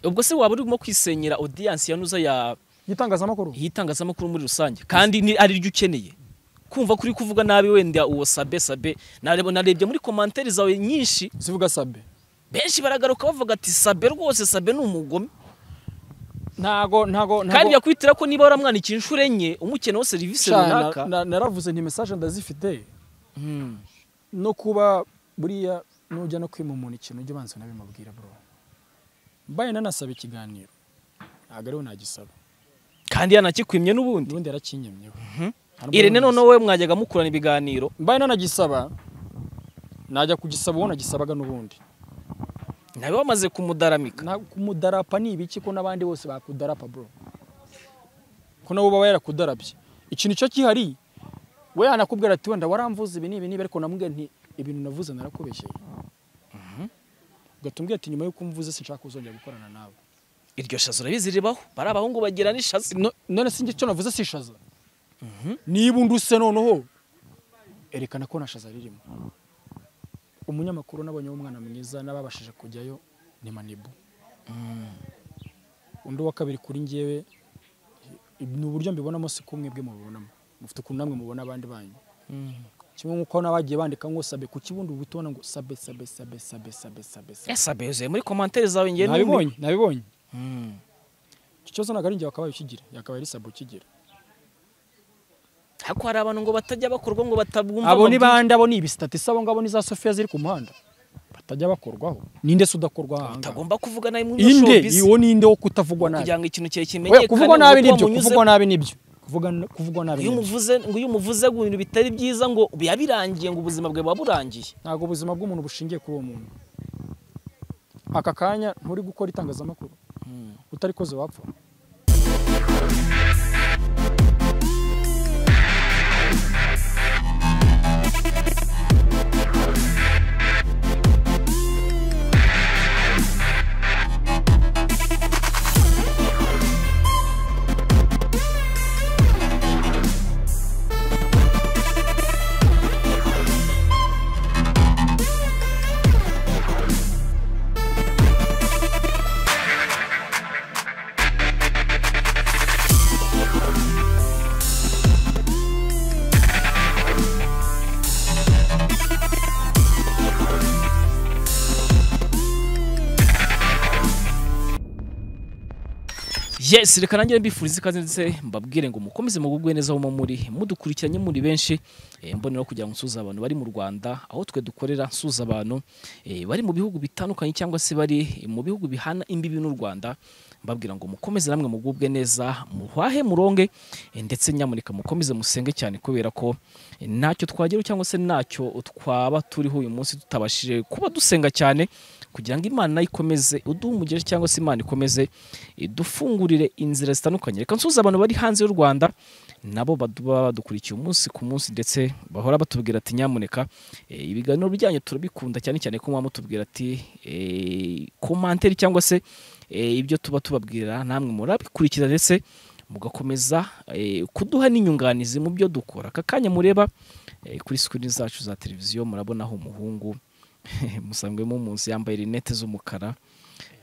ubwo se waba urimo kwisenyera audience yanuza ya igitangazamakuru yitangazamakuru muri rusange kandi ni ari ryo ukeneye kumva kuri kuvuga nabi wenda uwo sabe sabe narebo narebye muri commentaire zawe nyinshi zivuga sabe benshi baragaruka bavuga ati sabe rwose sabe ni umugome ntago ntago kandi yakwitira ko niba waramwandikiye inshuro enye umukeneyeho serivisi Sha, na- runaka na- naravuze nti message ndazifite Hmm. no kuba buriya nujya no kwima umuntu ikintu ujya ubanza unabimubwira bro mbaye nanasaba ikiganiro ntabwo ariwe nagisaba kandi yanakikwimye n'ubundi ubundi yarakinyemyeho Hari umwe irene nagisaba. noneho we mwajyaga mukurana ibiganiro mbaye nanagisaba najya kugisaba uwo nagisabaga n'ubundi nawe bamaze kumudaramika Na- kumudarapa ni ibiki ko n'abandi bose bakudarapa bro ko nabo baba yarakudarabye ikintu cyo kihari we yanakubwira ati wenda waramvuze ibi n'ibi n'ibi ariko namubwira nti ibintu navuze narakubeshyeye ugahita umbwira ati nyuma y'uko umvuze sinshaka kuzongera gukorana nawe iryo shazo urabizi ribaho bari abahungu bagira n'ishazi No- none sinjye icyo navuze sishaza niba unduse noneho erekana ko nta shaza ririmo umunyamakuru nabonye w'umwana mwiza n'ababashije kujyayo ni manibu undi wa kabiri kuri njyewe ni uburyo mbibonamo si kumwe bwe mubibonamo mufite ukuntu namwe mubona abandi banyu kimwe nk'uko n'abagiye bandika ngo sabe ku kibundi uba ubitona ngo sabe sabe sabe sabe sabe sabe sabe ese abezuye muri commentaire zawe ngiye nabibonye nabibonye Hmm. icyo kibazo ntabwo ari njye wakabaye ukigira yakabaye ari sabe ukigira ariko hari abantu ngo batajya bakorwa ngo batabwumva abo ni amabwiriza. bande abo ni ibisitatisi abo ngabo ni za sofiya ziri ku muhanda batajya bakorwaho ninde se udakorwa aha ngaha? utagomba kuvugana nawe muri iyo inde showbiz uwo ninde wo kutavugwa nabi kugira ngo ikintu cyawe we kimenyekane kuvugwa nabi ngo uko nibyo wamunyuze- kuvugwa nabi nibyo kuvugwa kuvugwa nabi iyo nibyo umuvuze ngo iyo umuvuze ngo ibintu bitari byiza ngo yabirangiye ngo ubuzima bwawe buba burangiye ntabwo ubuzima bw'umuntu bushingiye kuri uwo muntu aka kanya nturi gukora itangazamakuru utarikoze wapfa yes reka nanjye mbifuriza ikaze ndetse mbabwire ngo mukomeze mugubwe neza aho muri mudukurikiranye muri benshi eh, mboneraho kugira ngo nsuze abantu bari mu rwanda aho twe dukorera nsuza abantu eh, bari mu bihugu bitandukanye cyangwa se bari eh, mu bihugu bihana imbibi n'u rwanda mbabwira ngo mukomeze namwe mugubwe neza muhahe muronge eh, ndetse nyamuneka mukomeze musenge cyane kubera ko eh, ntacyo twageraho cyangwa se ntacyo twaba turiho uyu munsi tutabashije kuba dusenga cyane kugira ngo imana ikomeze uduhe umugisha cyangwa se imana ikomeze idufungurire inzira zitandukanye reka nsuze abantu bari hanze y'u rwanda nabo badu- baba badukurikiye umunsi ku munsi ndetse bahora batubwira ati nyamuneka eh, ibiganiro byanyu turabikunda cyane cyane ko muba mutubwira ati komantere cyangwa se eh, ibyo tuba tubabwira namwe murabikurikiza ndetse mugakomeza eh, kuduha n'inyunganizi mu byo dukora aka kanya mureba eh, kuri sikirini zacu za televiziyo murabonaho umuhungu musangwemo umunsi yambaye rinete z'umukara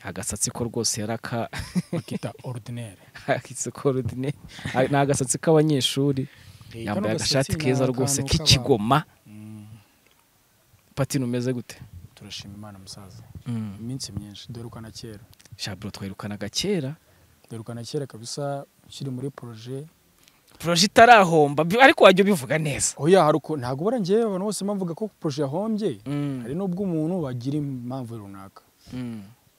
agasatsi ko rwose yari aka bakita ordinaire akisikorudine ni agasatsi k'abanyeshuri yambaye agashati keza rwose k'ikigoma pati numeze gute turashima imana musaza iminsi myinshi dore uko na kera shaburo twirukanaga kera dore uko na kera kabisa ukiri muri poroje poroje itarahomba bi- ariko wajya ubivuga neza oya hari uko ntabwo bara njyewe abantu bose bavuga ko poroje yahombye hari n'ubwo umuntu wagira impamvu runaka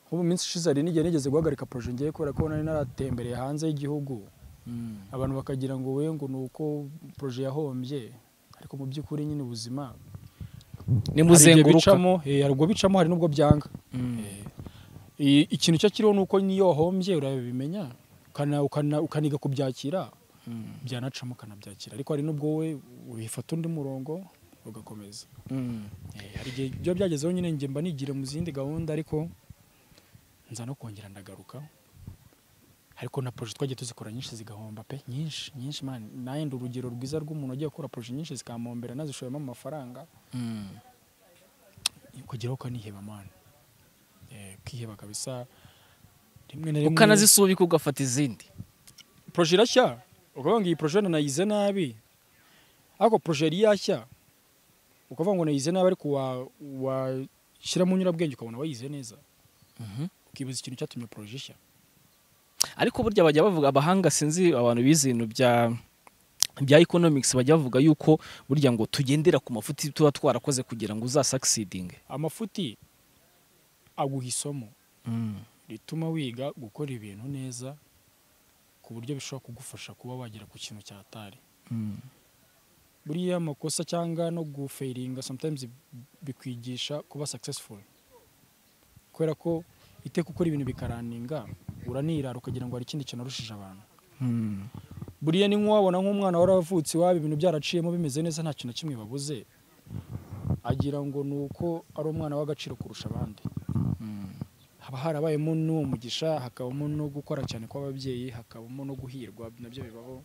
nk'ubu minsi ishize hari n'igihe nigeze guhagarika poroje njyewe kubera ko nari naratembereye hanze y'igihugu abantu bakagira ngo we ngo ni uko poroje yahombye ariko mu by'ukuri nyine ubuzima hari igihe nimuzenguruka bicamo eh, hari ubwo bicamo hari n'ubwo byanga Eh, i- ikintu cyo kiriho ni uko n'iyo wahombye urabimenya ukana- ukana- ukaniga kubyakira byanacamo ukanabyakira ariko hari n'ubwo we wifata undi murongo ugakomeza Eh, hari igihe byo byagezeho nyine njye mba nigira mu zindi gahunda ariko nza no kongera ndagaruka ariko na projet twagiye tuzikora nyinshi zigahomba pe nyinshi nyinshi man naye ndi urugero rwiza rw'umuntu ugiye gukora projet nyinshi zikamuhombera nazishoyemo amafaranga kugeraho ukaniheba man Eh, ukiheba kabisa rimwe na rimwe ukanazisubika ugafata izindi proje irashya ukavuga ngo iyi proje nayize nabi ariko proje yari yashya ukavuga ngo nayize nabi ariko wa- washyiramo nyurabwenge ukabona wayize neza Mhm. ukibuza ikintu cyatumye proje ishya ariko burya bajya bavuga abahanga sinzi abantu bize ibintu bya bya economics bajya bavuga yuko burya ngo tugendera ku mafuti tuba twarakoze kugira ngo uzasucceedinge amafuti aguha isomo rituma wiga gukora ibintu neza ku buryo bishobora kugufasha kuba wagera ku kintu cyatari buriya amakosa cyangwa no gufeiringa sometimes bikwigisha kuba successful kubera ko iteka ukora ibintu bikaraninga uranirara ukagira ngo hari ikindi kintu warushije abantu buriya ni nk'uwabona nk'umwana waravutse iwabo ibintu byaraciyemo bimeze neza nta kintu na kimwe babuze agira ngo ni uko ari umwana w'agaciro kurusha abandi haba harabayemo n'uwo mugisha hakabamo no gukora cyane kw'ababyeyi hakabamo no guhirwa nabyo bibaho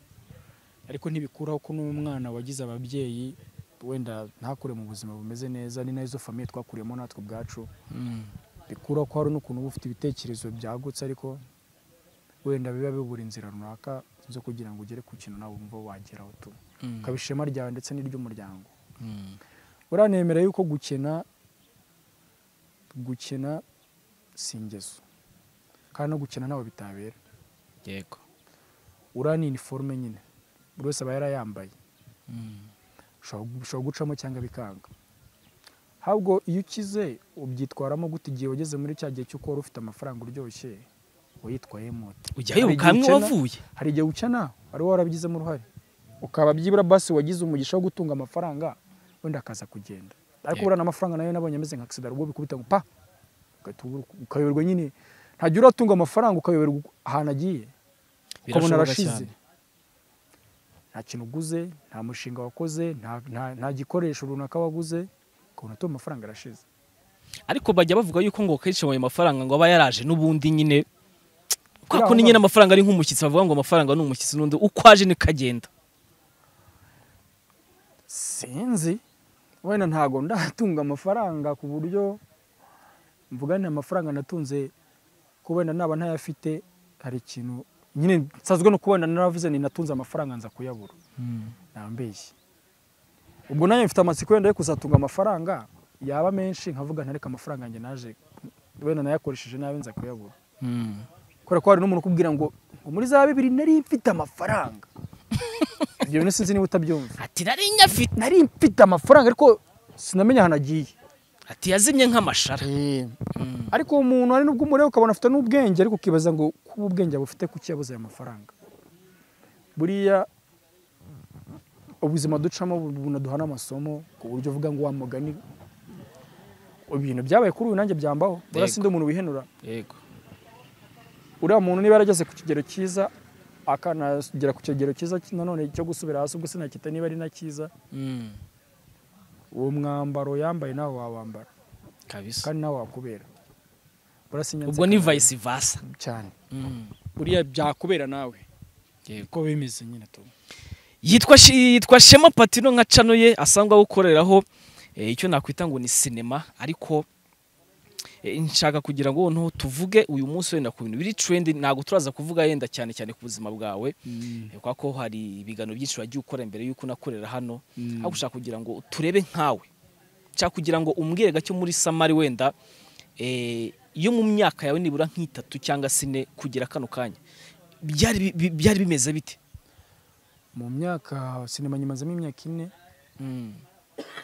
ariko ntibikuraho ko n'umwana wagize ababyeyi wenda ntakure mu buzima bumeze neza ni nazo famiye twakuriyemo natwe ubwacu bikuraho ko hari n'ukuntu uba ufite ibitekerezo byagutse ariko wenda biba bibura inzira runaka zo kugira ngo ugere ku kintu nawe wumva wageraho tu ukaba ishema ryawe ndetse n'iry'umuryango uranemera yuko gukena gukena si ingeso kandi no gukena ntawe bitabera yego uriya ni iniforume nyine buri wese aba yarayambaye Bishobora- bishobora gucamo cyangwa bikanga ahubwo iyo ukize ubyitwaramo gute igihe wageze muri cya gihe cy'uko wari ufite amafaranga uryoshye wayitwayemo ute ujyayo Hari igihe ukamwe ukena- wavuye hari igihe ukena wari warabigizemo uruhare ukaba byibura basi wagize umugisha wo gutunga amafaranga wenda akaza kugenda ariko Yego. buriya n'amafaranga nayo nabonye ameze nka agisida ubwo bikubita ngo pa ugahita ubura- ukayoberwa nyine ntajya uratunga amafaranga ukayoberwa uko- ahantu agiye ukabona Birashoboka arashize cyane. nta kintu uguze nta mushinga wakoze nta, nta, nta gikoresho runaka waguze ukabona atuye amafaranga arashize ariko bajya bavuga yuko ngo kenshi ayo mafaranga ngo aba yaraje n'ubundi nyine kwa Buriya kundi aho nyine baba- amafaranga ari nk'umushyitsi bavuga ngo amafaranga ni umushyitsi n'undi uko aje niko agenda sinzi wenda ntago ndatunga amafaranga ku buryo mvuga ni amafaranga natunze ko wenda naba ntayafite hari ikintu nyine nsazwe no kubona naravuze ni natunze amafaranga nza kuyabura nambeshye ubwo nanjye mfite amatsiko wenda yo kuzatunga amafaranga yaba menshi nkavuga ntareka amafaranga yanjye naje wenda nayakoresheje nabi nza kuyabura kubera ko hari n'umuntu ukubwira ngo ngo muri za bibiri nari mfite amafaranga ibyo bintu sinzi niba utabyumva ati nari nyafite nari mfite amafaranga ariko sinamenya ahantu agiye ati yazimye nk'amashara ariko uwo muntu hari n'ubwo umureba ukabona afite n'ubwenge ariko ukibaza ngo kuba ubwenge bufite kuki yabuze ayo mafaranga buriya ubuzima ducamo bunaduhana amasomo ku buryo uvuga ngo wa mugani ibintu byabaye kuri uyu nanjye byambaho buriya Yego. sindi umuntu wihenura yego uriya muntu niba yarageze ku kigero cyiza akanagera ku kigero cyiza nanone cyo gusubira hasi ubwo sinakita niba ari na cyiza Mm. uwo mwambaro yambaye nawe wawambara kabisa kandi nawe wakubera Burasinyanze ubwo ni Canada vice versa cyane Mm. buriya byakubera nawe Yego. uko bimeze nyine tu yitwa Shi- yitwa Shema Patino nka cano ye asangwa gukoreraho eh, icyo nakwita ngo ni sinema ariko eh, nshaka kugira ngo noneho tuvuge uyu munsi wenda ku bintu biri trend ntabwo turaza kuvuga yenda cyane cyane ku buzima bwawe eh, kwa ko hari ibiganiro byinshi wagiye ukora mbere y'uko unakorera hano ariko ushaka kugira ngo turebe nkawe nshaka kugira ngo umbwire gake muri samari wenda eh, yo mu myaka yawe nibura nk'itatu cyangwa sine kugera kano kanya byari bi- bi- byari bimeze bite mu myaka sinema nyimazemo imyaka ine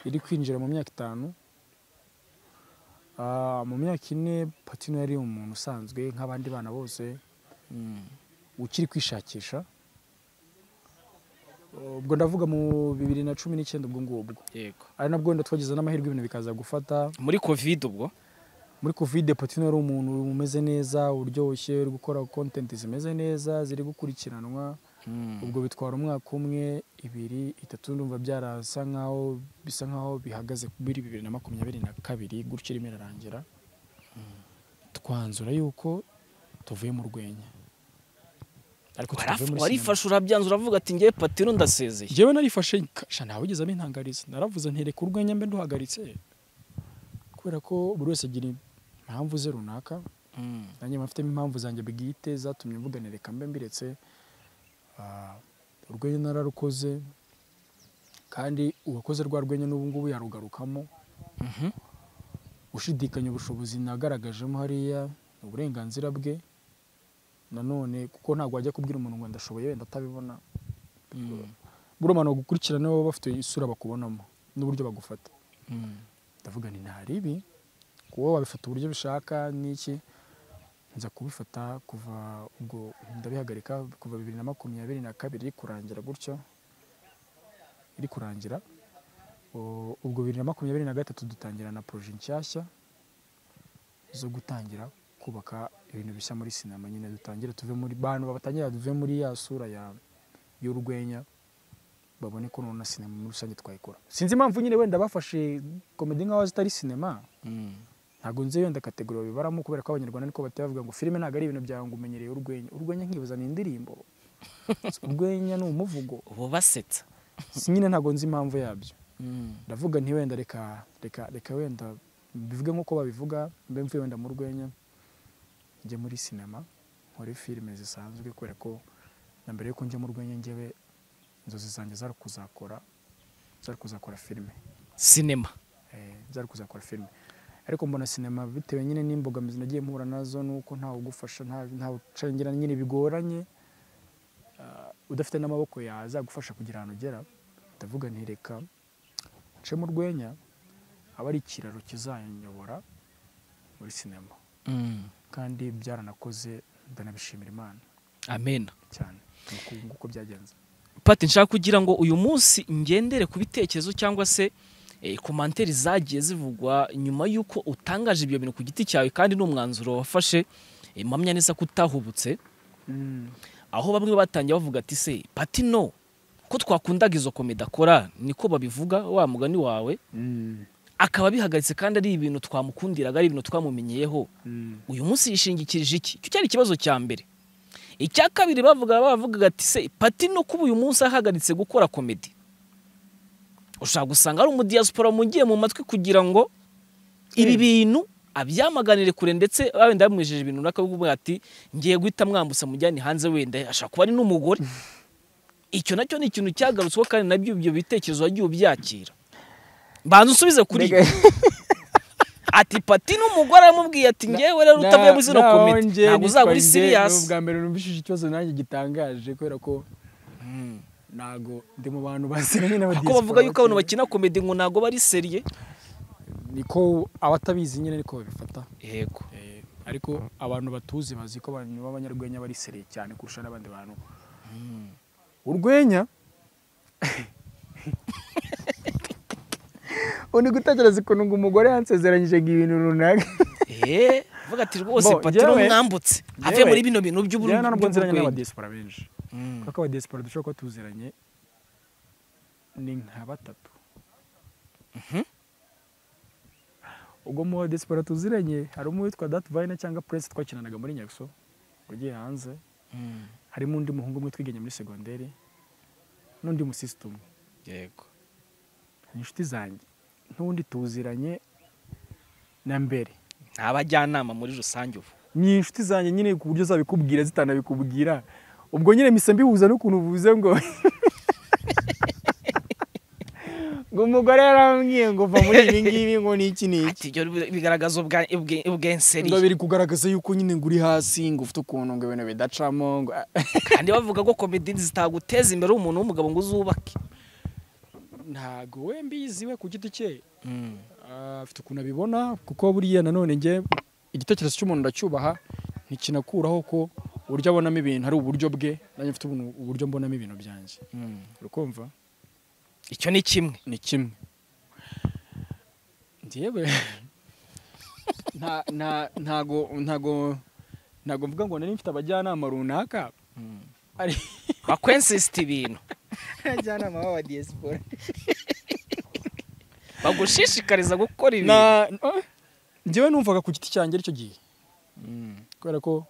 iri kwinjira mu myaka itanu Ah, mu myaka ine patino yari umuntu usanzwe nk'abandi bana bose ukiri kwishakisha ubwo ndavuga mu bibiri na cumi n'icyenda ubwo ngubwo yego ari nabwo wenda twagize n'amahirwe ibintu bikaza gufata muri covid ubwo muri kovide patino yari umuntu umeze neza uryoshye uri gukora kontenti zimeze neza ziri gukurikiranwa ubwo bitwara umwaka umwe ibiri itatu ndumva byarasa nkaho bisa nkaho bihagaze muri bibiri na makumyabiri na kabiri gutyo irimo irarangira twanzura yuko tuvuye mu rwenya ariko tutavuye muri sinema. warifashe urabyanza uravuga ati ngewe patino ndasezeye Njyewe narifashe kasha ntawe ugeze abintangariza naravuze ntereka urwenya mbe nduhagaritse kubera ko buri wese agira impamvu ze runaka nanjye mfitemo impamvu zanjye bwite zatumye mvuganireka mbe mbiretse Ah, urwenya nararukoze kandi uwakoze rwa rwenya n'ubu ngubu yarugarukamo Mhm. ushidikanya ubushobozi nagaragajemo hariya ni uburenganzira bwe nanone kuko ntabwo wajya kubwira umuntu ngo ndashoboye wenda atabibona Mm. buruma ni ugukurikirana wowe bafite isura bakubonamo n'uburyo bagufata Mm. ndavuga nti ntari ibi kuba wabifata uburyo bishaka n'iki nza kubifata kuva ubwo ndabihagarika kuva bibiri na makumyabiri na kabiri iri kurangira gutyo iri kurangira u- ubwo bibiri na makumyabiri na gatatu dutangira na poroje nshyashya zo gutangira kubaka ibintu bishya muri sinema nyine dutangire tuve muri bantu batangira tuve muri ya sura ya y'urwenya babone ko nona sinema muri rusange twayikora sinzi impamvu nyine wenda bafashe komedi nk'aho zitari sinema Mm. ntabwo nzi wenda kategori babibaramo kubera ko abanyarwanda niko bahita bavuga ngo filime ntabwo ari ibintu byawe ngo umenyereye urwenya urwenya nkibaza ni indirimbo urwenya ni umuvugo ubu basetsa Si nyine ntabwo nzi impamvu yabyo Mm. ndavuga nti wenda reka reka reka wenda bivuge nk'uko babivuga mbe mvuye wenda mu rwenya njye muri sinema nkore filime zisanzwe kubera ko na mbere yuko njya mu rwenya njyewe inzozi zanjye zari kuzakora zari kuzakora filime sinema eh, byari kuzakora filime ariko mbona sinema bitewe nyine n'imbogamizi nagiye mpura nazo nuko ntawe ugufasha nta- ntawe ucengera nyine bigoranye ah, udafite n'amaboko yazagufasha kugira ahantu ugera ndavuga nti reka nce mu rwenya aba ari ikiraro kizanyobora muri sinema Mm. kandi byaranakoze ndanabishimira imana amen cyane Nuko ubu nguko byagenze pati nshaka kugira ngo uyu munsi ngendere ku bitekerezo cyangwa se eh, komanteri zagiye zivugwa nyuma y'uko utangaje ibyo bintu ku giti cyawe kandi n'umwanzuro wafashe eh, mpamya neza ko utahubutse aho bamwe batangiye bavuga ati se pati no ko twakundaga izo komedi akora niko babivuga wa mugani wawe akaba abihagaritse kandi ari ibintu twamukundiraga ari ibintu twamumenyeyeho uyu munsi yishingikirije iki icyo cyari ikibazo cya mbere icya kabiri bavuga bavugaga ati se pati no kuba uyu munsi ahagaritse gukora komedi ushobora gusanga hari umudiyasipora wamugiye mu matwi kugira ngo ibi Mm. bintu abyamaganire kure ndetse wenda bamwijeje ibintu runaka bavuga ati ngiye guhita mwambutsa mujyane hanze wenda ashobora kuba ari n'umugore icyo nacyo ni ikintu cyagarutsweho kandi nabyo ibyo bitekerezo wagiye ubyakira banza usubize kuri ibi. ati pati n'umugore aramubwiye ati ngewe rero utavuye muri zino komite ntabwo uzaba uri siriyasi ubwa mbere numvishije ikibazo nanjye gitangaje kubera ko ntago ndi mu bantu basenya nyine kuko bavuga yuko abantu bakina komedi ngo ntabwo bari seriye niko abatabizi nyine ariko babifata yego ariko abantu batuzi bazi ko abantu b'abanyarwenya bari seriye cyane kurusha n'abandi bantu urwenya uri gutekereza ukuntu ngo umugore yansezeranyije ngo ibintu runaka eee avuga ati rwose Bo, pati rero njyewe- mwambutse have muri njyewe- bino bintu njyewe ntabwo nziranye by'uburwayi n'abadiyasipora benshi kuko abadiyasipora dushobora kuba tuziranye ni nka batatu ubwo mu badiyasipora tuziranye harimo uwitwa dati vayina cyangwa puresi twakinanaga muri nyabiso ugiye hanze harimo undi muhungu umwe twiganye muri segonderi n'undi musisita umwe yego ni inshuti zanjye n'ubundi tuziranye na mbere ni abajyanama muri rusange ubu ni inshuti zanjye nyine ku buryo zabikubwira zitanabikubwira ubwo nyine mpise mbihuza n'ukuntu uvuze ngo ngo umugore yarambwiye ngo va muri ibi ngibi ngo n'iki n'iki ati ibyo bigaragaza ubwa- ubwe- ubwenseri ngo biri kugaragaza yuko nyine ngo uri hasi ngo ufite ukuntu ngo ibintu bidacamo ngo ah, kandi bavuga ko komedi zitaguteza imbere umuntu w'umugabo ngo uzubake ntago we mbizi we ku giti cye Ah, afite ukuntu abibona kuko buriya nanone njye igitekerezo cy'umuntu ndacyubaha ntikinakuraho ko uburyo abonamo ibintu ari uburyo bwe nanjye mfite ubuntu- uburyo mbonamo ibintu byanjye urukumva icyo ni kimwe ni kimwe njyewe nta- nta- ntago ntago ntago mvuga ngo nari mfite abajyanama runaka ari bakwensisita ibintu abajyanama b'aba diaspora bagushishikariza gukora ibintu Na- eh, njyewe numvaga ku giti cyanjye aricyo gihe kubera ko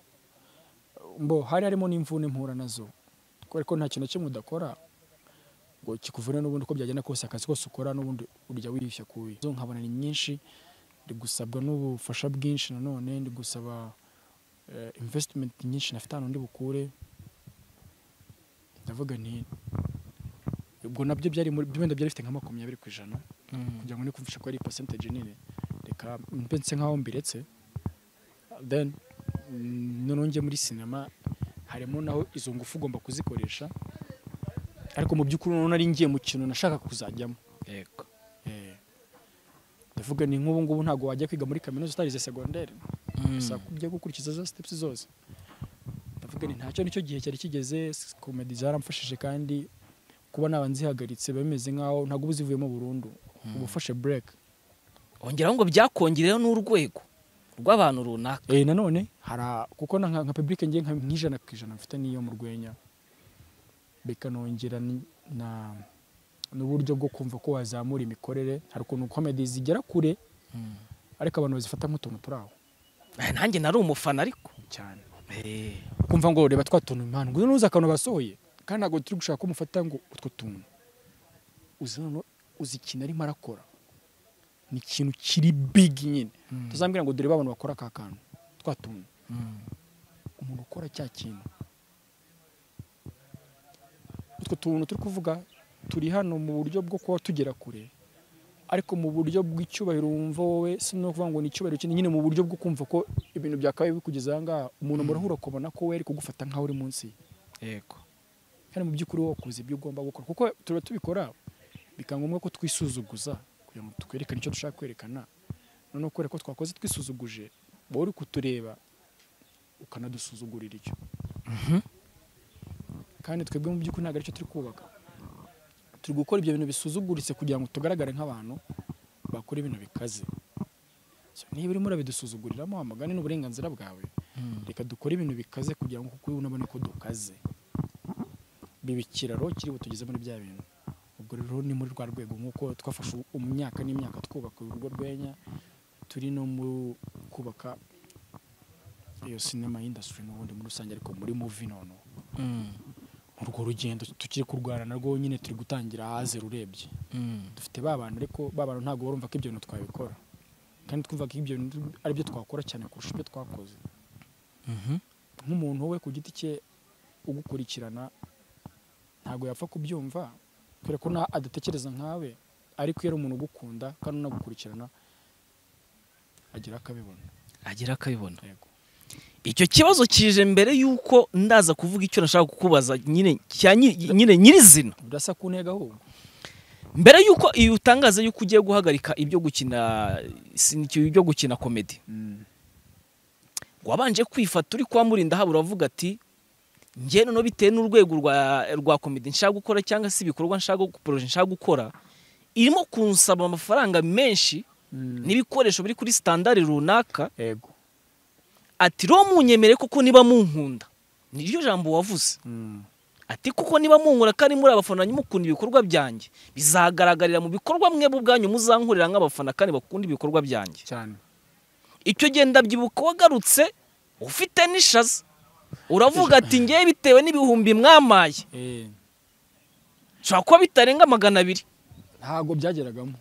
mbo hari harimo n'imvune mpura nazo kubera ko nta kintu na kimwe udakora ngo kikuvune n'ubundi uko byagenda kose akazi kose ukora n'ubundi urya wirishya kubi zo nkabona ni nyinshi ndi gusabwa n'ubufasha bwinshi nanone ndi gusaba eh, investment nyinshi nafite ahantu ndi bukure ndavuga nti ubwo nabyo byari muri wenda byari bifite nka makumyabiri ku ijana kugira ngo nikumvishe ko ari percentage nini reka mbe nse nkaho mbiretse then mm, noneho njye muri sinema harimo naho izo ngufu ugomba kuzikoresha ariko mu by'ukuri noneho nari ngiye mu kintu nashaka kuzajyamo yego Eh, ndavuga ni nk'ubu ngubu ntabwo wajya kwiga muri kaminuza utarize segonderi gusa kujya gukurikiza za steps zose ndavuga ni ntacyo nicyo gihe cyari kigeze komedi zaramfashije kandi kuba naba nzihagaritse biba bimeze nkaho ntabwo uba zivuyemo burundu uba ufashe break ongeraho ngo byakongereho n'urwego rw'abantu runaka eh nanone hari a- kuko na nka, nka public ngiye nka nk'ijana ku ijana mfite n'iyo mu rwenya bikanongera ni- na n'uburyo bwo kumva ko wazamura imikorere hari ukuntu komedi zigera kure ariko abantu bazifata nk'utuntu turi aho Eh, nanjye nari umufana ariko cyane Eh, kumva ngo reba twa tuntu impano ngo nuza akantu basohoye kandi ntabwo turi gushaka ko umufata ngo utwo tuntu uzi noneho uzi ikintu arimo arakora ni ikintu kiri big nyine tuzambwira ngo dore abantu bakora ka kantu twa tuntu umuntu ukora cya kintu utwo tuntu turi kuvuga turi hano mu buryo bwo kuba tugera kure ariko mu buryo bw'icyubahiro wumva wowe si no kuvuga ngo ni icyubahiro kinini nyine mu buryo bwo kumva ko ibintu byakabaye bikugeze aha ngaha umuntu murahura ukabona ko we ari kugufata nkaho uri munsi ye yego kandi mu by'ukuri wowe ukuzi ibyo ugomba gukora kuko tuba tubikora bikaba ngombwa ko twisuzuguza kugira ngo twerekane icyo dushaka kwerekana noneho kubera ko twakoze twisuzuguje wowe uri kutureba ukanadusuzugurira icyo kandi twebwe mu by'ukuri ntabwo aricyo turi kubaka turi gukora ibyo bintu bisuzuguritse kugira ngo tugaragare nk'abantu bakora ibintu bikaze So, niba urimo urabidusuzuguriramo amagana ni uburenganzira bwawe reka dukore ibintu bikaze kugira ngo kuko unabona ko dukaze biba ikiraro kiri butugeze muri bya bintu ubwo rero ni muri rwa rwego nk'uko twafashe imyaka n'imyaka twubaka urwo rwenya turi no mu kubaka iyo sinema industry n'ubundi muri rusange ariko muri muvi noneho urwo rugendo tukiri kurwana narwo nyine turi gutangira haze rurebye dufite ba bantu ariko ba bantu ntabwo barumva ko ibyo bintu twabikora kandi twumva ko ibyo bintu ari byo twakora cyane kurusha ibyo twakoze nk'umuntu we ku giti cye ugukurikirana ntabwo yapfa kubyumva kubera ko na- adatekereza nkawe ariko iyo ari umuntu ugukunda kandi unagukurikirana agira akabibona agira akabibona yego icyo kibazo kije mbere y'uko ndaza kuvuga icyo nashaka kukubaza nyine cya nyi- nyine nyirizina birasa ku ntego ahubwo mbere y'uko iyo utangaza y'uko ugiye guhagarika ibyo gukina sinikiyo ibyo gukina komedi wabanje kwifata uri kwa murinda haba uravuga ati njye noneho bitewe n'urwego rwa rwa komedi nshaka gukora cyangwa se ibikorwa nshaka poroje nshaka gukora irimo kunsaba amafaranga menshi n'ibikoresho biri kuri sitandari runaka yego ati ro munyemere kuko niba munkunda niryo jambo wavuze ati kuko niba munkura kandi muri abafana mukunda ibikorwa byanjye bizagaragarira mu bikorwa mwebwe ubwanyu muzankurira nk'abafana kandi bakunda ibikorwa byanjye cyane icyo gihe ndabyibuka wagarutse ufite n'ishaza uravuga ati ngewe bitewe n'ibihumbi mwamaye nshobora kuba bitarenga magana abiri ntabwo byageragamo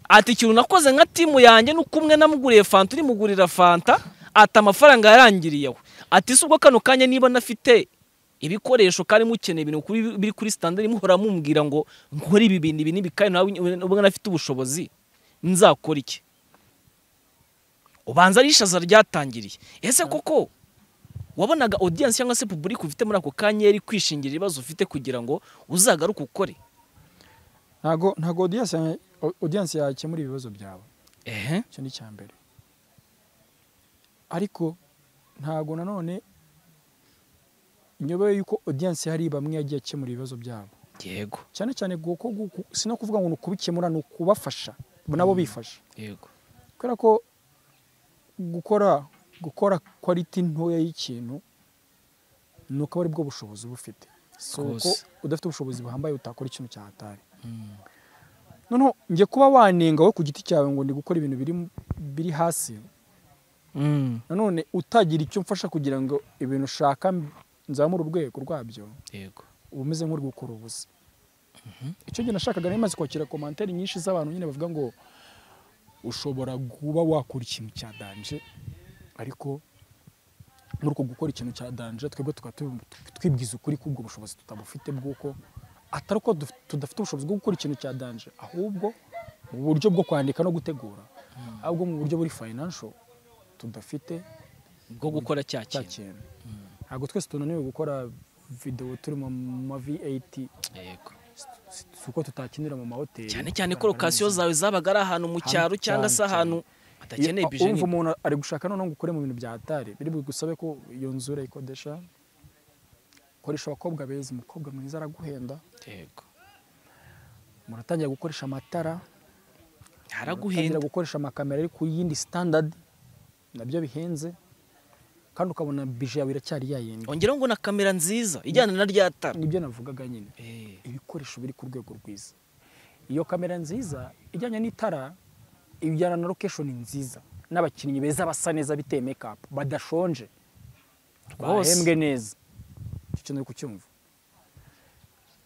ati ikintu nakoze nka timu yanjye ni uko umwe namuguriye fanta urimugurira fanta ati amafaranga yarangiriye we ati si ubwo kano kanya niba nafite ibikoresho kandi mukeneye ibintu kuri- biri kuri sitandari muhora mumbwira ngo nkore ibi bintu ibi n'ibi kandi nawe ubwo nafite ubushobozi nzakora iki ubanza ari ishaza ryatangiriye ese koko wabonaga audience cyangwa se public ufite muri ako kanya yari kwishingira ibibazo ufite kugira ngo uzagaruke ukore ntabwo ntabwo audience ya- audience yakemura ibibazo byawe ehe icyo ni icya mbere ariko ntabwo nanone nyobeye yuko audience hari bamwe yagiye akemura ibibazo byabo yego cyane cyane kuko guku- si no kuvuga ngo ni ukubikemura ni ukubafasha nabo bifasha yego kubera ko gukora gukora quality ntoya y'ikintu ni uko ari bwo bushobozi uba ufite si uko Rwose. udafite ubushobozi buhambaye utakora ikintu cyahatari noneho njye kuba wanenga wowe ku giti cyawe ngo ndi gukora ibintu biri mu- biri hasi Mm. nanone utagira icyo mfasha kugira ngo ibintu ushaka nzamure urwego rwabyo yego uba umeze nk'uri gukora ubusa icyo gihe nashakaga nari maze kwakira komantere nyinshi z'abantu nyine bavuga ngo ushobora kuba wakora ikintu cya danje ariko muri uko gukora ikintu cya danje twebwe tukaba tu- twibwiza ukuri k'ubwo bushobozi tutabufite bw'uko atari uko duf- tudafite ubushobozi bwo gukora ikintu cya danje ahubwo mu buryo bwo kwandika no gutegura ahubwo mu buryo buri financial tudafite bwo gukora cya cya kintu kintu ntabwo twese tunaniwe gukora videwo turi mu ma v8 Yego. si uko tutakinira mu mahoteli cyane cyane ko lokasiyo zawe zabaga ari ahantu mu Ahantu cyaro cyangwa se cyane, ahantu hadakeneye bije umva umuntu ari gushaka noneho ngo ukore mu bintu bya atari biri bugusabe ko iyo nzu urayikodesha koresha abakobwa beza umukobwa mwiza araguhenda yego muratangira gukoresha amatara haraguhenda muratangira gukoresha amakamera ari ku yindi standard nabyo bihenze kandi ukabona bije yawe iracyari yayindi ongeraho ngo na kamera nziza ijyana na rya tara nibyo navugaga nyine Eh, ibikoresho biri ku rwego rwiza iyo kamera nziza ijyanye n'itara ijyana na location nziza n'abakinnyi beza basa neza biteye mekapu badashonje Rwose. bahembwe neza icyo kintu uri kucyumva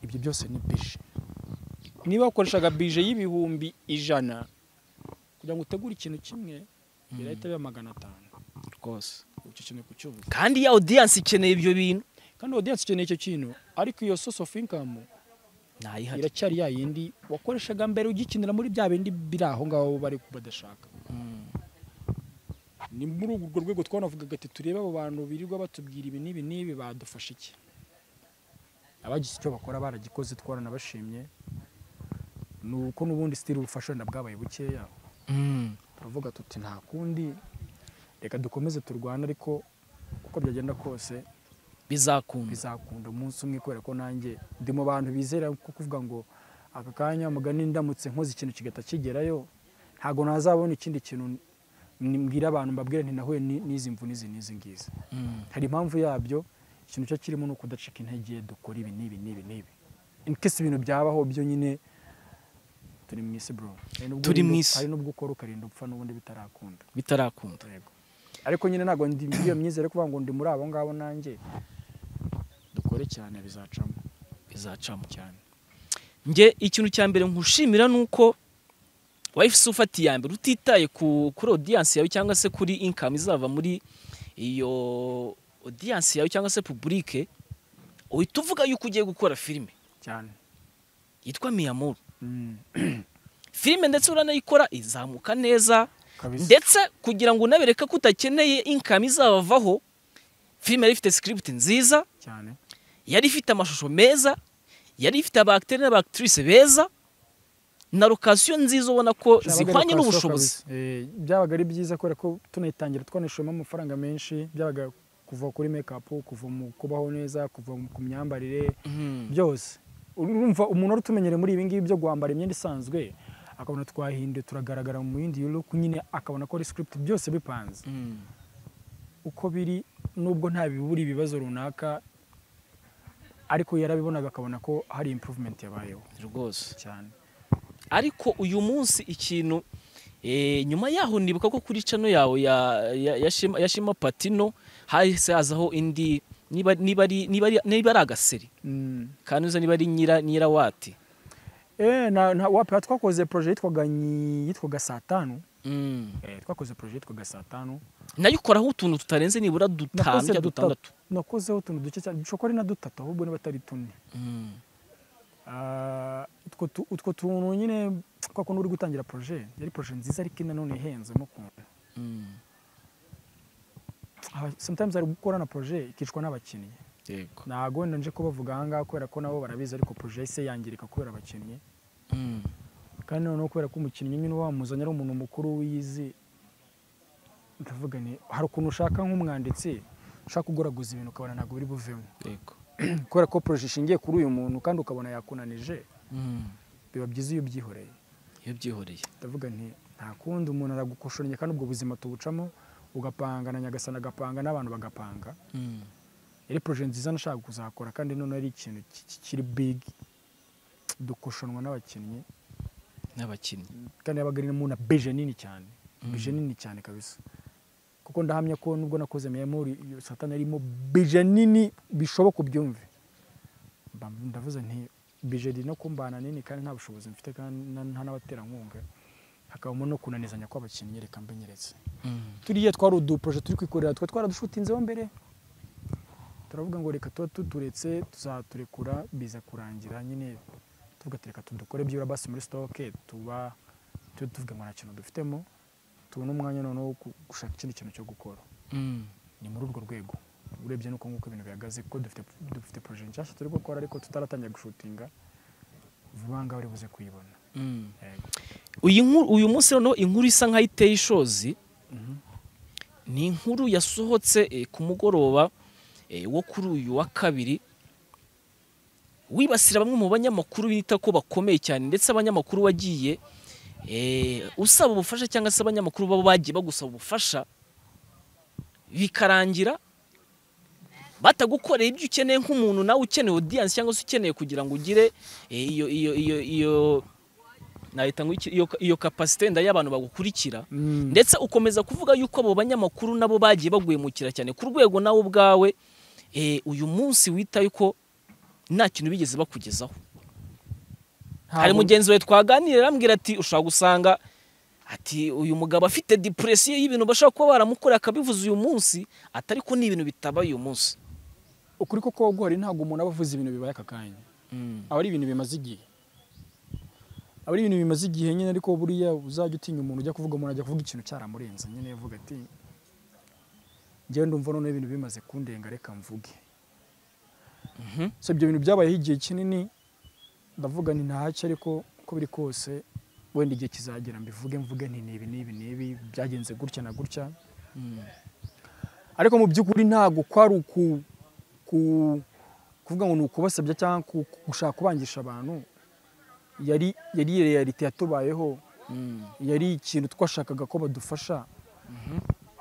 ibyo byose ni bije niba wakoreshaga bije y'ibihumbi ijana kugira ngo utegure ikintu kimwe birahita biba magana atanu rwose icyo kintu uri kucyumva kandi ya audience ikeneye ibyo bintu kandi audience ikeneye icyo kintu ariko iyo source of income ntayihari iracyari ya yindi wakoreshaga mbere ugikinira muri bya bindi biri aho ngaho bari badashaka Mm. ni muri urwo rwego twanavugaga ati turebe abo bantu birirwa batubwira ibi n'ibi n'ibi badufasha iki abagize icyo bakora baragikoze twaranabashimye ni uko n'ubundi sitiri ubufasha wenda bwabaye bukeya Mm. turavuga tuti nta kundi reka dukomeze turwane ariko uko byagenda kose bizakunda bizakunda umunsi umwe kubera ko nanjye ndi mu bantu bizera ko kuvuga ngo aka kanya mugani ndamutse nkoze ikintu kigahita kigerayo ntabwo nazabona ikindi kintu ni- mbwira abantu mbabwire nti nahuye ni- n'izi mvu n'izi n'izi ngizi Mm. hari impamvu yabyo ikintu cyo kirimo ni ukudacika intege dukora ibi n'ibi n'ibi n'ibi inkesi ibintu byabaho byo nyine turi mu isi bro Hari n'ubwo Turi mu urinda- isi. hari n'ubwo ukora ukarinda upfa n'ubundi bitarakunda bitarakunda ariko nyine ntabwo ndi muri iyo myizere kuvuga ngo ndi muri abo ngabo nanjye dukore cyane bizacamo bizacamo cyane njye ikintu cya mbere nkushimira ni uko wayifuse ufatiye iya mbere utitaye ku kuri audience yawe cyangwa se kuri income izava muri iyo audience yawe cyangwa se publike uhita uvuga yuko ugiye gukora filime cyane yitwa miyamuru filime ndetse uranayikora izamuka neza kabisa ndetse kugira ngo unabereke ko udakeneye income izabavaho filime yari ifite script nziza cyane yari ifite amashusho meza yari ifite abagiteri n'abagitrise beza na lokasiyo nziza ubona ko zikwanye n'ubushobozi Eh, byabaga ari byiza kubera ko tunayitangira twanishyuyemo amafaranga menshi byabaga kuva kuri make-up kuva mu kubaho neza kuva mu- ku myambarire Mhm. byose urumva umuntu wari utumenyere muri ibi ngibi byo guhambara imyenda isanzwe akabona twahinduye turagaragara mu yindi look nyine akabona ko ari script byose bipanze Mhm. uko biri nubwo nta bibura ibibazo runaka ariko yarabibonaga akabona ko hari improvement yabayeho rwose cyane ariko uyu munsi ikintu eh, nyuma yaho nibuka ko kuri cano yawe ya- ya- ya Shema- ya shema patino hahise hazaho indi niba niba ari niba ari- niba ari agaseri Mm. kanuza niba ari nyira nyirawati Eh, na, na, wapi twakoze projet yitwaga nyi- yitwaga saa tanu Mm. eh, twakoze projet yitwaga saa tanu nayo ukoraho utuntu tutarenze nibura dutanu Nakoze cyangwa dutatu. dutandatu nakozeho utuntu duke cyane dushobora ari na dutatu ahubwo niba atari tune Mm. Ah, utwo tu- utwo tuntu nyine kwa kuntu uri gutangira projet yari projet nziza ariko nanone ihenzemo ukuntu Mm. Aba- sometimes ari gukora na projet ikicwa n'abakinnyi yego ntago wenda nje kubavuga ahangaha kubera ko nabo barabizi ariko projet se yangirika kubera abakinnyi Mm. kandi noneho kubera ko umukinnyi nyine wamuzanye ari umuntu mukuru wiyizi ndavuga ni hari ukuntu ushaka nk'umwanditsi ushaka kugoraguza ibintu ukabona ntabwo biri buvemo yego kubera ko projet ishingiye kuri uyu muntu kandi ukabona yakunanije Mm. biba byiza iyo ubyihoreye iyo byihoreye ndavuga nti nta kundi umuntu aragukoshoranya kandi ubwo buzima tubucamo ugapanga na nyagasana agapanga n'abantu bagapanga Mm. yari projet nziza nashaka kuzakora kandi noneho ari ikintu ki- ki- kiri big dukoshonwa n'abakinnyi n'abakinnyi kandi yabaga ari na beje nini cyane Mm. beje nini cyane kabisa kuko ndahamya ko nubwo nakoze memori iyo satani arimo beje nini bishoboka ubyumve Mba- ndavuze nti beje iri no kumbana nini kandi nta bushobozi mfite kandi na- nta n'abaterankunga hakabamo no kunanizanya kw'abakinnyi reka mbinyeretse Mm. turiya twari uduproje turi kwikorera twe twaradushutinzeho mbere turavuga ngo reka tuba tuturetse tuzaturekura biza kurangira nyine tuvuga ati reka tudukore byibura basi muri sitoke tuba tujye tuvuga ngo nta kintu dufitemo tubone umwanya noneho wo gu- gushaka ikindi kintu cyo gukora Mm. ni muri urwo rwego urebye nuko nguko ibintu bihagaze kuko dufite dufite poroje nshyashya turi gukora ariko tutaratangira gushutinga vuba ngaho uri buze kuyibona Mm. Yego. uyu nkuru- uyu munsi noneho inkuru isa nkaho iteye ishozi Mhm. ni inkuru yasohotse eh, ku mugoroba eh, wo kuri uyu wa kabiri wibasira bamwe mu banyamakuru bita ko bakomeye cyane ndetse abanyamakuru wagiye eh, usaba ubufasha cyangwa se abanyamakuru baba bagiye bagusaba ubufasha bikarangira batagukoreye ibyo ukeneye nk'umuntu nawe ukeneye audience cyangwa se ukeneye kugira ngo ugire eh, iyo iyo iyo iyo nahita ngo iki- iyo iyo capacity nda y'abantu bagukurikira Mm. ndetse ukomeza kuvuga yuko abo banyamakuru nabo bagiye bagwemukira cyane ku rwego nawe ubwawe eh, uyu munsi wita yuko nta kintu bigeze bakugezaho hari Ntabwo- mugenzi wawe twaganiriye arambwira ati ushobora gusanga ati uyu mugabo afite depression y'ibintu bashobora kuba baramukoreye akabivuza uyu munsi ati ariko ni ibintu bitaba uyu munsi ukuri ko kogori ntabwo umuntu aba avuze ibintu bibaye aka kanya aba ari ibintu bimaze igihe aba ari ibintu bimaze igihe nyine ariko buriya uzajya utinya umuntu ujya kuvuga umuntu ajya kuvuga ikintu cyaramurenze nyine yavuga ati njyewe ndumva noneho ibintu bimaze kundenga reka mvuge Mhm. so ibyo bintu byabayeho igihe kinini ndavuga nti ntacyo ariko uko biri kose wenda igihe kizagera mbivuge mvuge nti nibi nibi nibi byagenze gutya na gutya Mm. ariko mu by'ukuri ntabwo kwari uku ku kuvuga ngo ni ukubasabya cyangwa ku- ku- gushaka kubangisha abantu yari yari reality yatubayeho Mm. yari ikintu twashakaga ko badufasha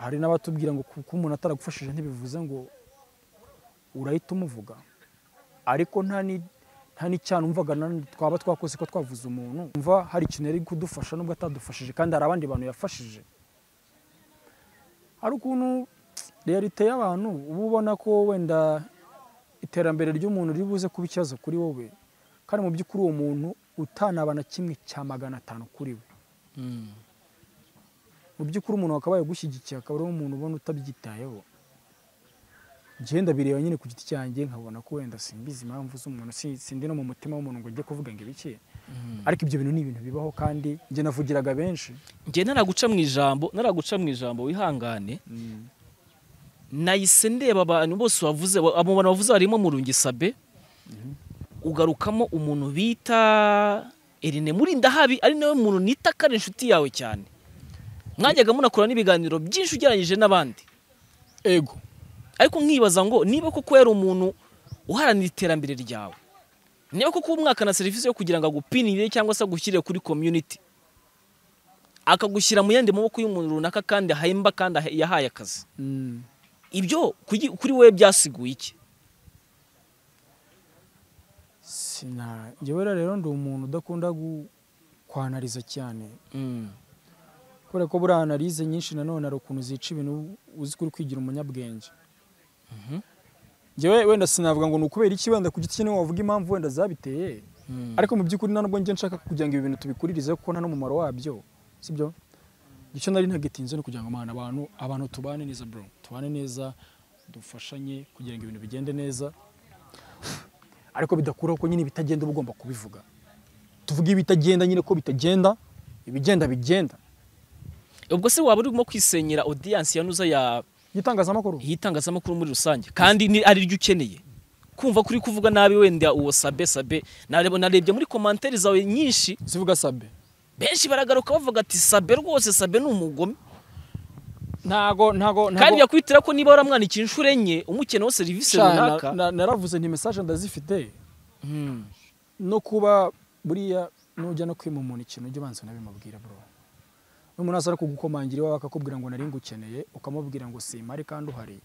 hari n'abatubwira ngo kuko umuntu ataragufashije ntibivuze ngo urahita umuvuga ariko nta ni- nta n'icyaha numvaga na- twaba twakoze ko twavuze umuntu umva hari ikintu yari kudufasha nubwo atadufashije kandi hari abandi bantu yafashije hari ukuntu realite y'abantu uba ubona ko wenda iterambere ry'umuntu riri buze kuba ikibazo kuri wowe kandi mu by'ukuri uwo muntu utanaba na kimwe cya magana atanu kuri we Mm. mu by'ukuri umuntu wakabaye agushyigikiye akaba ari umuntu ubona utabyitayeho ngenda bireba nyine ku giti cyanjye nkabona ko wenda simbizi impamvu z'umuntu si- sindi no mu mutima w'umuntu ngo njye kuvuga ngo ibiki Mm. ariko ibyo bintu ni ibintu bibaho kandi njye navugiraga benshi njye naraguca mu ijambo naraguca mu ijambo wihangane nahise ndeba abantu bose wavuze wa- abo bantu wavuze harimo murungisabe ugarukamo umuntu bita Erine Murindahabi ari nawe muntu nita ko ari inshuti yawe cyane mwajyaga munakora n'ibiganiro byinshi ugereranyije n'abandi ego ariko nkibaza ngo niba koko yari umuntu uharanira iterambere ryawe niba koko umwaka na serivisi yo kugira ngo agupinire cyangwa se agushyire kuri community akagushyira mu yandi maboko y'umuntu runaka kandi ahemba kandi ahe- yahaye akazi ibyo kugi- kuri wowe byasiguye iki sina njyewe rero ndi umuntu udakunda gu- kwanariza cyane kubera ko buriya analize nyinshi nanone hari ukuntu zica ibintu uzi kuri kwigira umunyabwenge njyewe wenda sinavuga ngo ni ukubera iki wenda ku giti kinini wavuga impamvu wenda zabiteye ariko mu by'ukuri nta nubwo njye nshaka kugira ngo ibi bintu tubikuririze kuko nta n'umumaro wabyo sibyo icyo nari ntagitinze ni kugira ngo mwana abantu abantu tubane neza bro tubane neza dufashanye kugira ngo ibintu bigende neza ariko bidakuraho ko nyine ibitagenda uba ugomba kubivuga tuvuge ibitagenda nyine ko bitagenda ibigenda bigenda ubwo se waba urimo kwisenyera audience yanuza ya igitangazamakuru y'itangazamakuru muri rusange kandi ni ari ryo ukeneye kumva kuri kuvuga nabi wenda uwo sabe sabe narebo narebye muri commentaire zawe nyinshi zivuga sabe benshi baragaruka bavuga ati sabe rwose sabe ni umugome ntago ntago kandi yakwitira ko niba waramwandikiye inshuro enye umukeneyeho serivisi runaka naravuze nti mesaje ndazifite Mm. no kuba buriya nujya no kwima umuntu ikintu ujya ubanza unabimubwira bro n'umuntu aza kugukomangira iwawe akakubwira ngo nari ngukeneye ukamubwira ngo simpari kandi uhari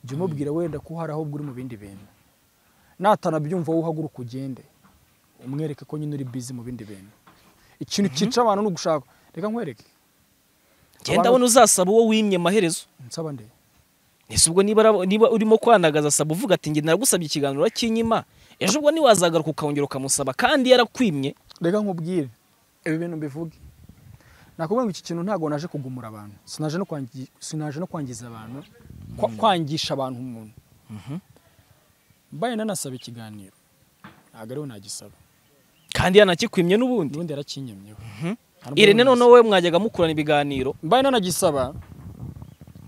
jya umubwira wenda ko uhari ahubwo uri mu bindi bintu natanabyumva wowe uhaguruka ugende umwereke ko nyine uri busy mu bindi bintu ikintu cyica abantu ni ugushaka reka nkwereke genda abona uzasaba uwo wimye amaherezo nsaba nde ese ubwo niba ara- niba urimo kwanagaza saba uvuga ati njye naragusabye ikiganiro kinyima ejo ubwo niwazagaruka ukongera ukamusaba kandi yarakwimye reka nkubwire ibi bintu mbivuge nakubwira ngo iki kintu ntabwo naje kugumura abantu sinaje no kwangi- sinaje no kwangiza abantu kwa- kwangisha abantu umuntu mbaye nanasaba ikiganiro ntabwo ariho nagisaba kandi yanakikwimye n'ubundi ubundi yarakinyemyeho Hari umwe irene wanagisaba. noneho wowe mwajyaga mukurana ibiganiro mbaye nanagisaba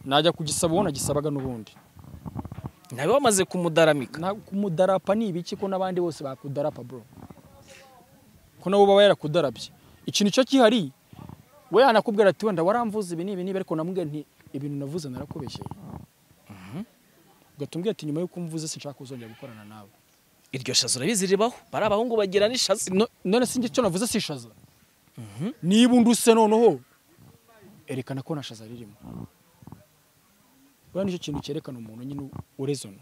najya kugisaba uwo nagisabaga n'ubundi nawe wamaze kumudaramika Na- kumudarapa ni ibiki ko n'abandi bose bakudarapa bro ko nabo baba yarakudarabye ikintu cyo kihari we yanakubwira ati wenda waramvuze ibi ni ibi nibi ariko namubwira nti ibintu navuze narakubeshyeye ugahita umbwira ati nyuma y'uko umvuze sinshaka kuzongera gukorana nawe iryo shazo urabizi ribaho bari abahungu bagira n'ishazi No- none sinjye icyo navuze sishaza niba unduse noneho erekana ko nta shaza ririmo buriya nicyo kintu cyerekana umuntu nyine urezona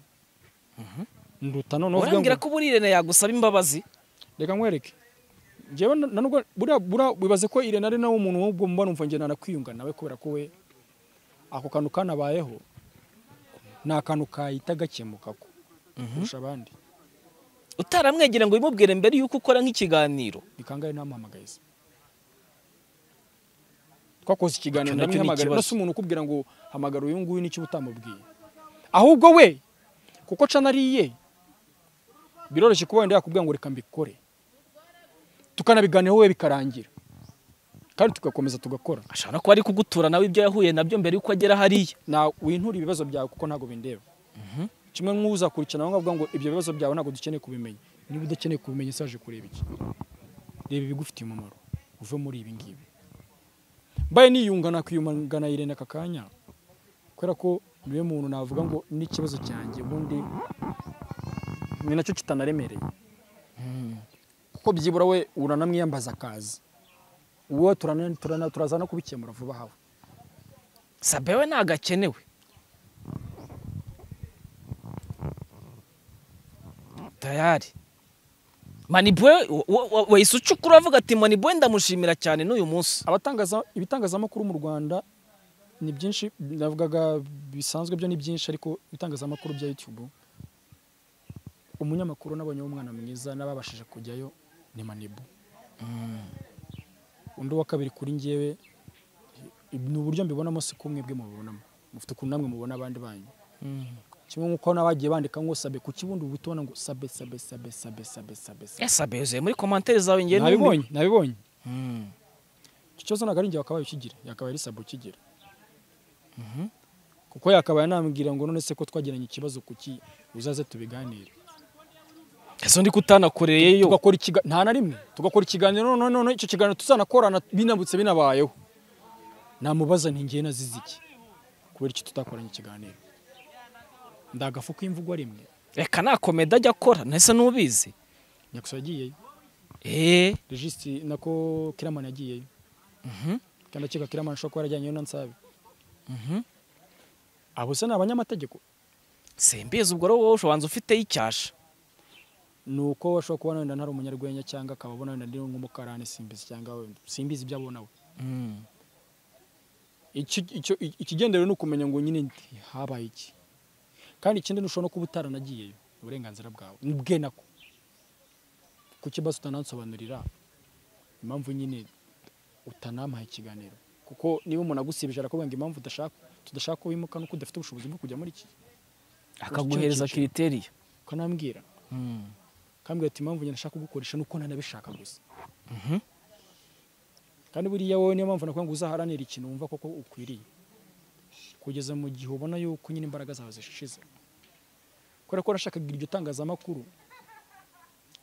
nduta noneho uvuga ngo urambwira ko buri irene yagusaba imbabazi reka nkwereke njyewe na- na nubwo buriya buriya wibaze ko irene ari nawe umuntu w'ubwo mubano umva njye nanakwiyunga nawe kubera ko we ako kantu kanabayeho ni akantu kahita gakemuka ko kurusha abandi utaramwegera ngo ubimubwire mbere yuko ukora nk'ikiganiro ni kangahe ntamuhamagaye se twakoze ikiganiro Icyo nacyo ni ndamuhamagara ikibazo. ndetse umuntu ukubwira ngo hamagara uyu nguyu n'icyo uba utamubwiye ahubwo we kuko ca nariye biroroshye kuba wenda yakubwira ngo reka mbikore tukanabiganiraho we bikarangira kandi tugakomeza tugakora ashobora no kuba ari kugutura nawe ibyo yahuye nabyo mbere yuko agera hariya na wintura ibibazo byawe kuko ntabwo bindeba kimwe nk'uzakurikirana aho ngavuga ngo ibyo bibazo byawe ntabwo dukeneye kubimenya niba udakeneye kubimenya ese waje kureba iki reba ibigufitiye umumaro uve muri ibi ngibi mbaye niyunga nakwiyungana irene aka kanya kubera ko niwe muntu navuga ngo n'ikibazo cyanjye ubundi ni nacyo kitanaremereye kuko byibura we uranamwiyambaza akazi wowe turana- turana- turaza no kubikemura vuba aha sabe we ntabwo akenewe tayari manibwe wahise ucukura avuga ati manibwe ndamushimira cyane n'uyu munsi abatangaza ibitangazamakuru mu Rwanda ni byinshi navugaga bisanzwe byo ni byinshi ariko ibitangazamakuru bya YouTube umunyamakuru nabonyeho umwana mwiza n'ababashije kujyayo ni Manibu undi wa kabiri kuri njyewe ni uburyo mbibonamo si ko mwebwe mubibonamo mufite ukuntu namwe mubona abandi banyu kimwe nk'uko n'abagiye bandika ngo sabe ku kibundi uba ubona ngo sabe sabe sabe sabe sabe sabe sabe esabe yuzuye muri komantere zawe ngewe nabibonye nabibonye Mm. icyo kibazo ntabwo ari njye wakabaye ukigira yakabaye ari sabo ukigira kuko yakabaye anambwira ngo none se ko twagiranye ikibazo kuki uzaze tubiganire ese undi kutanakoreyeyo tugakora ikiga- nta na rimwe tugakora ikiganiro none none icyo kiganiro tuzanakorana binabutse binabayeho namubaza nti ngewe nazize iki kubera icyo tutakoranye ikiganiro ndagafu k'imvugo rimwe reka nta komedi ajya akora ntese n'ubizi nyakusa yagiyeyo eee regisi nako kiramani yagiyeyo kandi akeka kiramani ashobora kuba yarajyanyeyo na nsabe abo se ni abanyamategeko simbizi ubwo rero wowe ushobanza ufiteho icyasha ni uko ashobora kuba wenda ntari umunyarwenya cyangwa akaba abona wenda ndi nk'umukarani simbizi cyangwa wenda simbizi ibyo abona we Icyo- icyo- ikigenderewe ni ukumenya ngo nyine nti habaye iki kandi ikindi nushobora no kuba utaranagiyeyo ni uburenganzira bwawe ni bwe nako ku kibazo utanansobanurira impamvu nyine utanampaye ikiganiro kuko niba umuntu agusibije arakubwira ngo impamvu udashaka tudashaka ko wimuka nuko udafite ubushobozi bwo kujya muri iki akaguhereza kiriteriya ukanambwira kambwira ati impamvu njye nashaka kugukoresha nuko nanabishaka gusa kandi buriya wowe niyo mpamvu nakubwira ngo uzaharanira ikintu wumva koko ukwiriye kugeza mu gihe ubona yuko nyine imbaraga zawe zishize kubera ko nashakaga iryo tangazamakuru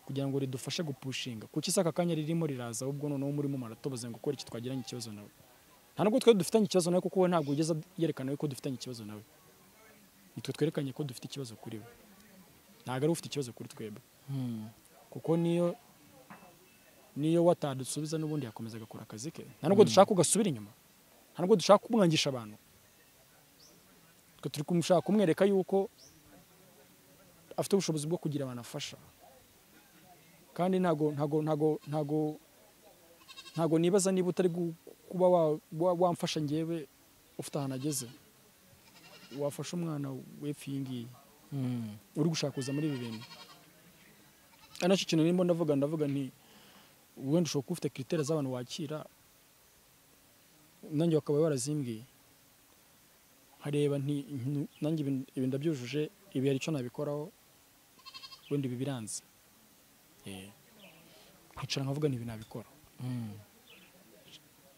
kugira ngo ridufashe gupushinga kuki se aka kanya ririmo riraza ahubwo noneho murimo maratoboze ngo ukore iki twagiranye ikibazo nawe nta nubwo twe dufitanye ikibazo nawe kuko we ntabwo ugeze yerekana ko dufitanye ikibazo nawe nitwe twerekanye ko dufite ikibazo kuri we ntabwo ari we ufite ikibazo kuri twebwe kuko niyo niyo watadusubiza n'ubundi yakomeza agakora akazi ke nta nubwo dushaka ugasubira inyuma nta nubwo dushaka kumwangisha abantu twe turi kumushaka kumwereka yuko afite ubushobozi bwo kugira abantu afasha kandi ntago ntago ntago ntago ntago nibaza niba utari gu- kuba wa- wa- wamfasha njyewe ufite ahantu ageze wafasha umwana wepfa iyi ngiyi uri gushaka muri ibi bintu ari nacyo kintu nirimo ndavuga ndavuga nti wenda ushobora kuba ufite kiriteri z'abantu wakira nanjye bakaba barazimbwiye nkareba nti nti- nanjye ibi ibi ndabyujuje ibi hari icyo nabikoraho wenda ibi biranze Eh, nkicara nkavuga nti ibi nabikora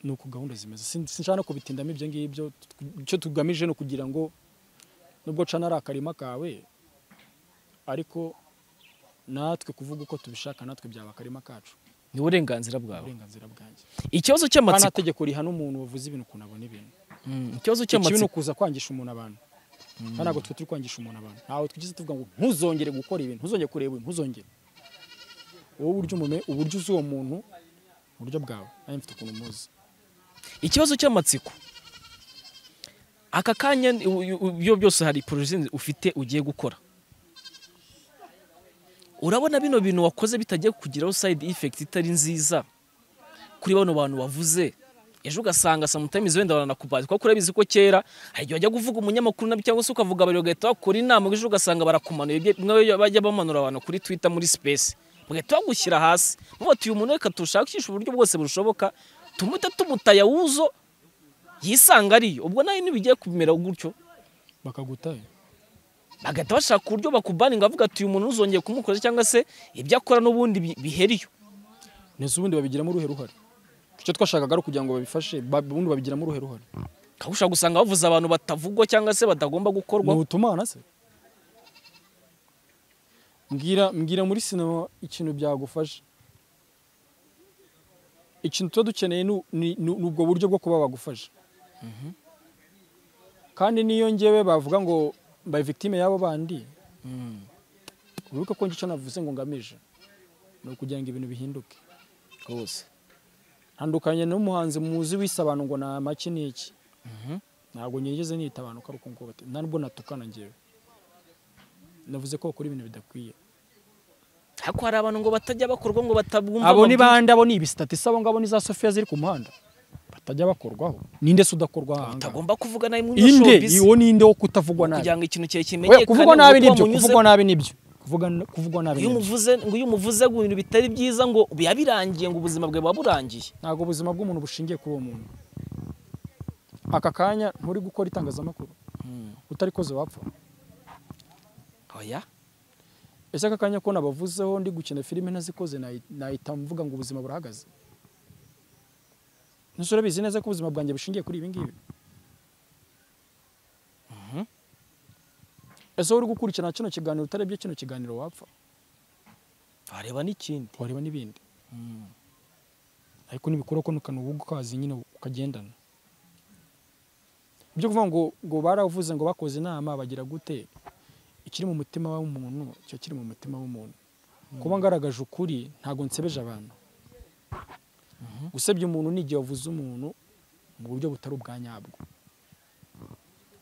ni uko gahunda zimeze Sin- sinshaka no kubitindamo ibyo ngibyo Tu- icyo tugamije ni ukugira ngo nubwo cana ari akarima kawe ariko natwe kuvuga uko tubishaka natwe byaba akarima kacu ni uburenganzira bwawe uburenganzira bwanjye ikibazo nta cy'amatsiko tegeko rihana umuntu wavuze ibintu ukuntu abona ibintu Mm, ikibazo ikibi ni cy'amatsiko ukuza kwangisha umuntu abantu kandi ntabwo twe turi kwangisha umuntu abantu ntawe twigeze tuvuga ngo ntuzongere gukora ibintu ntuzongere kureba ibintu ntuzongere wowe uburyo umume- uburyo uzi uwo muntu uburyo bwawe nanjye mfite ukuntu muzi ikibazo cy'amatsiko aka kanya ni- u- u- ibyo byose hari poroje ufite ugiye gukora urabona bino bintu wakoze bitagiye kukugiraho side effect itari nziza kuri bano bantu wavuze ejo ugasanga sometimes wenda baranakubaza kuko urabizi ko kera hari igihe wajya kuvuga umunyamakuru nabi cyangwa se ukavuga abari bagahita bakora inama ejo ugasanga barakumanuye ibyo- mwe bajya bamanura abantu kuri twitter muri space bagahita bagushyira hasi muba uyu muntu reka tushakishe uburyo bwose bushoboka tumute tumutaya wuzo yisanga ariyo ubwo nawe ntibigiye kumera gutyo bakagutaye bagahita bashaka uburyo bakubaninga bavuga ati uyu muntu ntuzongeye kumukoza cyangwa se ibyo akora n'ubundi bi- biheriyo ndetse ubundi babigiramo uruhe ruhare icyo twashakaga ari ukugira ngo babifashe ba- ubundi babigiramo uruhe ruhare ukabusha gusanga bavuze abantu batavugwa cyangwa se batagomba ni gukorwa ubutumana se mbwira mbwira muri sinema ikintu byagufasha ikintu tuba dukeneye ni- ni ni- ni ubwo buryo bwo kuba bagufasha kandi n'iyo ngewe bavuga ngo mbaye victime y'abo bandi Mm. wibuke ko njye icyo navuze ngo ngamije ni ukugira ngo ibintu bihinduke rwose ntandukanye n'umuhanzi muzi wise abantu ngo ni amaki ni iki Mhm. ntabwo nigeze nita abantu ko ari uko nguko bati- nta nubwo natukana ngewe navuze ko bakora ibintu bidakwiye ariko hari abantu ngo batajya bakorwa ngo batabwumva abo ni babwumva. bande abo ni ibisitatisi abo ngabo ni za sofiya ziri ku muhanda batajya bakorwaho ninde se udakorwa aha ngaha? utagomba kuvugwa nawe muri iyo inde showbiz uwo ninde wo kutavugwa nabi kugira ngo ikintu cyawe We, kimenyekane kuvugwa ngo nabi uko nibyo wamunyuze- kuvugwa nabi nibyo Kuvuga n- kuvugwa nabi iyo nibyo umuvuze ngo iyo umuvuze ngo ibintu bitari byiza ngo yabirangiye ngo ubuzima bwawe buba burangiye ntabwo ubuzima bw'umuntu bushingiye kuri uwo muntu aka kanya nturi gukora itangazamakuru utarikoze wapfa oya ese aka kanya ko nabavuzeho ndi gukina filime ntazikoze nayi- nahita mvuga ngo ubuzima burahagaze nese urabizi neza ko ubuzima bwanjye bushingiye kuri ibi ngibi ese wowe uri gukurikirana kino kiganiro utarebye kino kiganiro wapfa wareba n'ikindi wareba n'ibindi ariko nibikora ko nukana ubu ukazi nyine ukagendana ibyo kuvuga ngo ngo baravuze ngo bakoze inama bagira gute ikiri mu mutima w'umuntu cyo kiri mu mutima w'umuntu kuba ngaragaje ukuri ntabwo nsebeje abantu gusebya umuntu ni igihe wavuze umuntu mu buryo butari ubwa nyabwo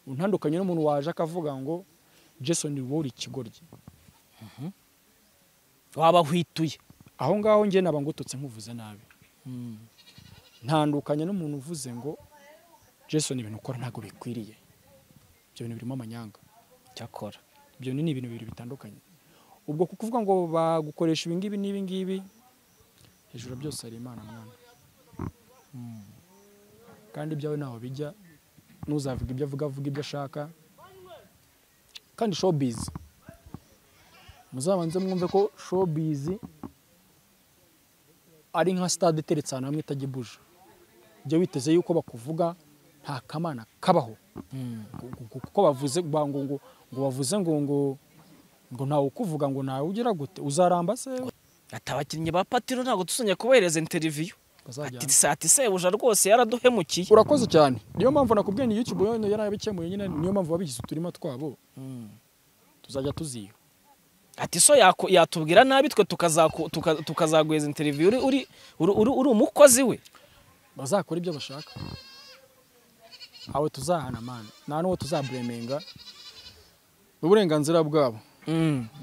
untandukanye n'umuntu waje akavuga ngo jason wowe uri ikigoryi wabahwituye aho ngaho njye naba ngututse nkuvuze nabi ntandukanye n'umuntu uvuze ngo jason ibintu ukora ntabwo bikwiriye ibyo bintu birimo amanyanga cyakora ibyo ni ibintu bibiri bitandukanye ubwo kukuvuga ngo bagukoresha ibingibi n'ibingibi hejuru ya byose hari imana mwana kandi ibyawe ntaho bijya n'uzavuga ibyo avuga avuga ibyo ashaka kandi showbiz muzabanze mwumve ko showbiz ari nka stade iteretse ahantu hamwe itajya ibuje jya witeze yuko bakuvuga nta kamana kabaho kuko bavuze ba- ngo ngo ngo bavuze ngo ngo ngo ntawe ukuvuga ngo nawe ugira gute uzaramba se ati abakinnyi ba patiro ntabwo tuzongeye kubohereza interiviyu Bazajyana. ati sati sebuja rwose yaraduhemukiye urakoze cyane niyo mpamvu nakubwiye ni YouTube yonyine yarabikemuye nyine niyo mpamvu babigize uturima twabo tuzajya tuziha ati so yako- yatubwira nabi twe tukazaku- tuka- tukazaguheza interiviyu uri- uri- uri uri- uri umukozi we bazakora ibyo bashaka awe tuzahana mani nta n'uwo tuzaburemenga ni uburenganzira bwabo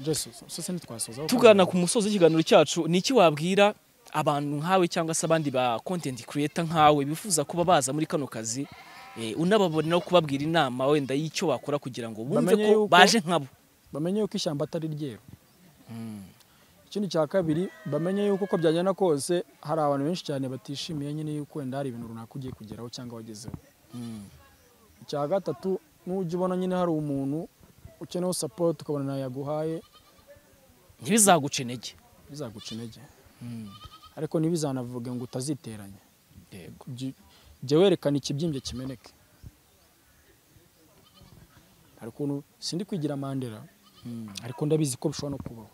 Jason, sose ntitwasoza aho tugana ku musozi w'ikiganiro cyacu ni iki wabwira abantu nkawe cyangwa se abandi ba content creator nkawe bifuza kuba baza muri kano kazi eh, unababoneraho kubabwira inama wenda y'icyo bakora kugira ngo bumve Bamenye ko yuko- baje nkabo bamenye yuko ishyamba atari ryeru ikindi cya kabiri bamenye yuko uko byagenda kose hari abantu benshi cyane batishimiye nyine yuko wenda hari ibintu runaka ugiye kugeraho cyangwa wagezeho icya gatatu nujya ubona nyine hari umuntu ukeneyeho sapoti ukabona ntayo yaguhaye ntibizaguce intege bizaguca intege Mm. ariko ntibizanavuge ngo utaziteranya Yego. Jya- jya werekana ikibyimbye kimeneke hari ukuntu sindi kwigira mandela Mm. ariko ndabizi ko bishobora no kubaho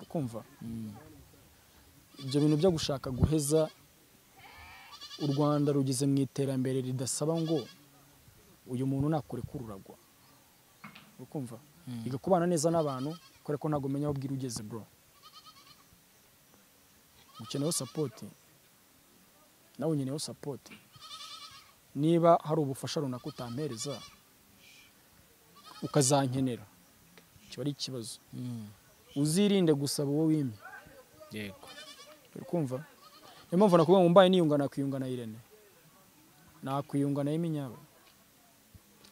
ukumva Mm. ibyo bintu byo gushaka guheza u rwanda rugeze mu iterambere ridasaba ngo uyu muntu nakureka ururagwa ukumva Mm. iga kubana neza n'abantu kubera ko ntabwo umenya aho bwira ugeze bro ukeneyeho sapoti nawe unyeneyeho sapoti niba hari ubufasha runaka utampereza ukazankenera kiba ari ikibazo Mm. uzirinde gusaba uwo wimye Yego. uri kumva niyo mpamvu nakuvuga ngo mbaye niyunga nakwiyungana Irene nakwiyungana y'iminyabo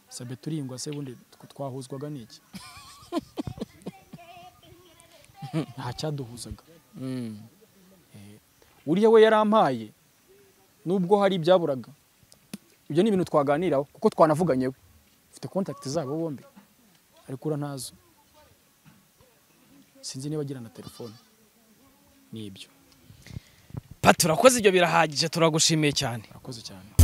sabe turiyungwa se bundi tw- twahuzwaga n'iki nta cyaduhuzaga Mm. uriya we yarampaye nubwo hari ibyaburaga ibyo ni ibintu twaganiraho kuko twanavuganye we mfite contact zabo bombi ariko ura ntazo sinzi niba agira na telefone ni ibyo Pa turakoze ibyo birahagije turagushimiye cyane urakoze cyane